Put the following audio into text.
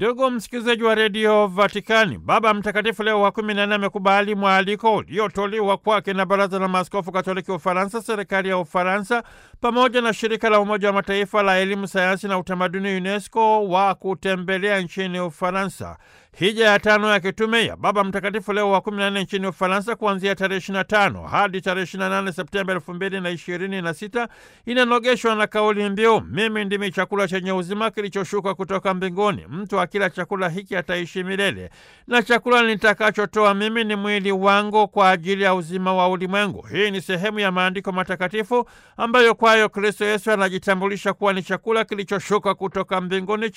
Ndugu msikilizaji wa redio Vatikani, Baba Mtakatifu Leo wa kumi na nne amekubali mwaliko uliotolewa kwake na Baraza la Maaskofu Katoliki wa Ufaransa, serikali ya Ufaransa pamoja na shirika la Umoja wa Mataifa la elimu, sayansi na utamaduni UNESCO wa kutembelea nchini Ufaransa. Hija ya tano ya kitume ya Baba Mtakatifu Leo wa 14 nchini Ufaransa kuanzia tarehe 25 hadi tarehe 28 Septemba 2026 inanogeshwa na kauli mbiu mimi ndimi chakula chenye uzima kilichoshuka kutoka mbinguni, mtu akila chakula hiki ataishi milele, na chakula nitakachotoa mimi ni mwili wangu kwa ajili ya uzima wa ulimwengu. Hii ni sehemu ya maandiko matakatifu ambayo kwayo Kristo Yesu anajitambulisha kuwa ni chakula kilichoshuka kutoka mbinguni